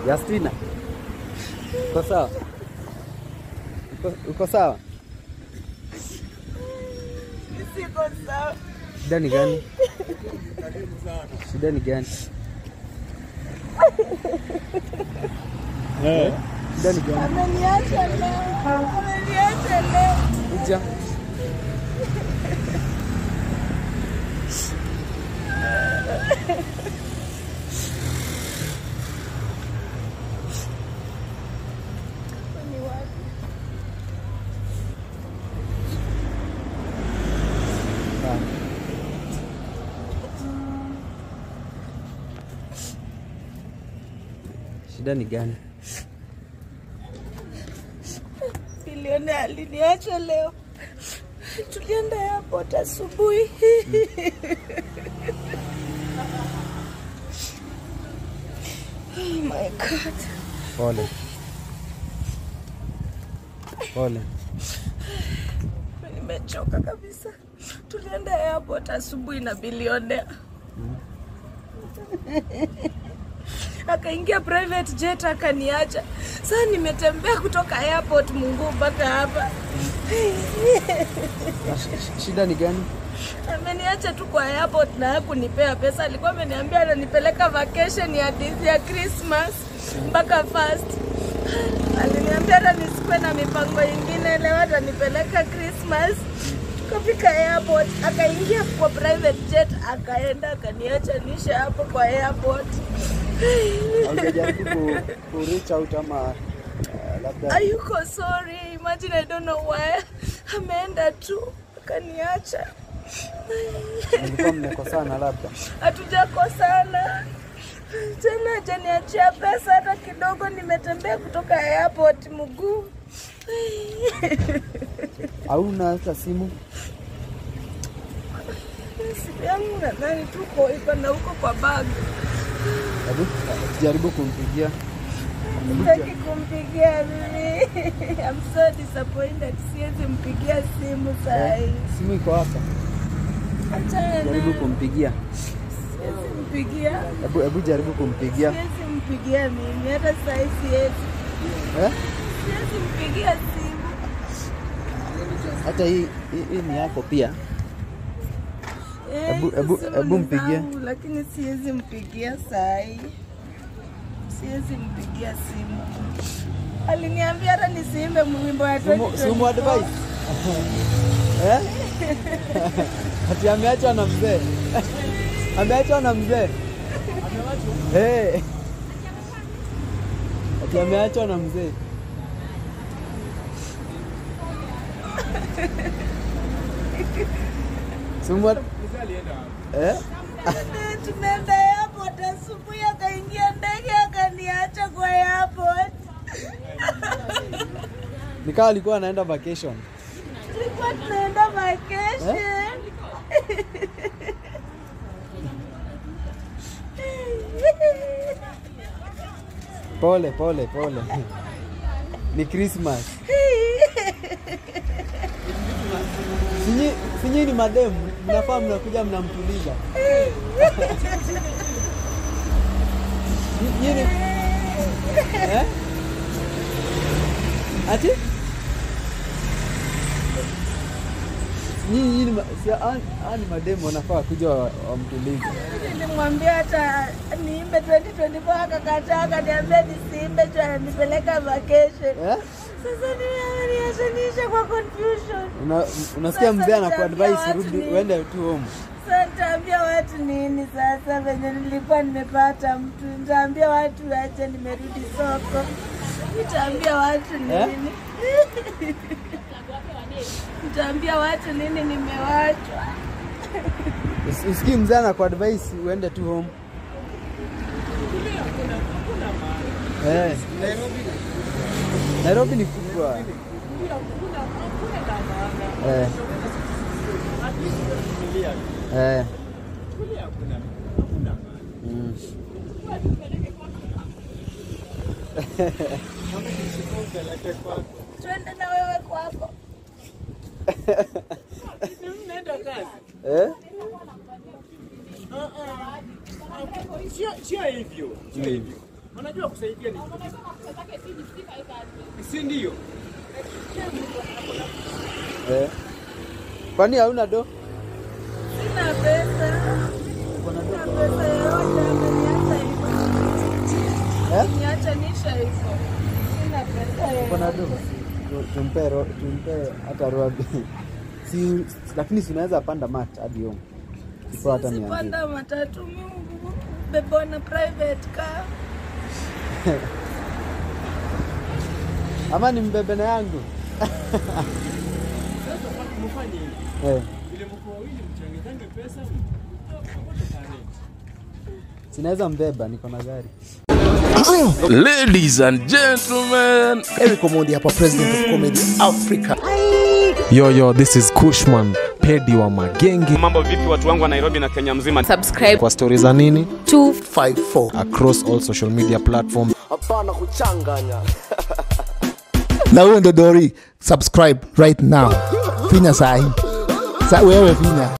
Justina, uko sawa? Uko- Uko sawa? Siko sawa. Shida ni gani? Shida ni gani? Eh, Shida ni gani? Ameniacha leo. Ameniacha leo. Kuja. Ni wapi? Sawa. Shida ni gani? Bilioni aliniacha leo. Tulienda airport asubuhi. Oh my God. Pole. Pole. Nimechoka kabisa. Tulienda airport asubuhi na bilionea. Akaingia private jet akaniacha. Sasa nimetembea kutoka airport Mungu mpaka hapa. Na sh- sh- Shida ni gani? Ameniacha tu kwa airport na hakunipea pesa. Alikuwa ameniambia ananipeleka vacation ya Disney ya Christmas mpaka first. Aliniambia hata nisikuwe na mipango ingine, leo atanipeleka Christmas. Tukafika airport, akaingia kwa private jet, akaenda akaniacha nisha hapo kwa airport. Haujajaribu ku, ku reach out ama uh, labda Ayuko sorry, imagine I don't know why. Ameenda tu akaniacha. mlikuwa mmekosana labda? hatujakosana tena, hajaniachia pesa hata kidogo. Nimetembea kutoka airport mguu. Hauna hata simu? Simu yangu nadhani tuko iko na huko kwa bag. Hebu jaribu kumpigia. Sitaki kumpigia mimi. I'm so disappointed. Siwezi mpigia simu saa hii. Simu iko hapa. Achana Jaribu naye. kumpigia. Siwezi mpigia. Hebu hebu jaribu kumpigia. Siwezi mpigia mimi hata saa hii siwezi. Eh? Siwezi mpigia simu. Hata hii hii, hii ni yako pia. Eh, Hebu- hizo hebu- simu hebu ni mpigie. zangu, Lakini siwezi mpigia saa hii, siwezi mpigia simu. Aliniambia hata nisiimbe mwimbo ya Simu 2024. simu advice. Eh? Ati ameachwa na mzee. Ameachwa na mzee. Eh. Ati ameachwa na mzee. Simu ad- Eh? Eh, Tumeenda airport asubuhi, akaingia ndege akaniacha kwa airport. Nikawa alikuwa anaenda vacation. Tulikuwa tunaenda vacation. Pole pole pole. Ni Christmas. Sinyi sinyi ni mademu, mnafaa mnakuja mnamtuliza. Nyinyi ni eh? Ati? Nyinyi nyinyi ni ma- si hao hao ni mademu wanafaa kuja wa- wamtulize. Nilimwambia hata niimbe 2024 akakataa, akaniambia nisiimbe juu ananipeleka vacation. Eh? Sasa nimeachanisha kwa confusion. Una, unasikia Sasa mzee nitaambia anakuadvise watu rudi nini? uende tu home. Sasa nitaambia watu nini sasa venye nilikuwa nimepata mtu? Nitaambia watu aje nimerudi soko. Nitaambia watu Eh? nini? Nitaambia watu nini nimewachwa. Usi- Usikii mzee anakuadvise uende tu home. Eh. Nairobi ni kubwa. Eh. Eh. Mm. Twende na wewe kwako. Mnaenda kazi? Eh? Sio sio hivyo, sio hivyo. Wanajua kusaidia ni si ndio? Eh. Kwani hauna do? Sina pesa. Sina pesa yoyote ameniacha hivyo. Eh? Niacha nisha hivyo. Sina pesa Uko na yoyote. do? Tu- Tumpe ro, tumpe hata robi. Si lakini si unaweza panda mat hadi home. Ipo hata mia mbili. Sipanda matatu mimi bebo na private car. Ama ni mbebe na yangu. Sasa mfanye hivi. Eh. Ile mko wawili mchanganyane pesa. Mtakote tarehe. Sinaweza mbeba niko na gari. Ladies and gentlemen, Eric Omondi hapa, president of comedy Africa. Yo, yo, this is Kushman, pedi wa magenge Mambo vipi watu wangu wa Nairobi na Kenya mzima? subscribe kwa stori za nini 54 across all social media platforms. na huyo ndo Dori, subscribe right now, finya sahi sa wewe finya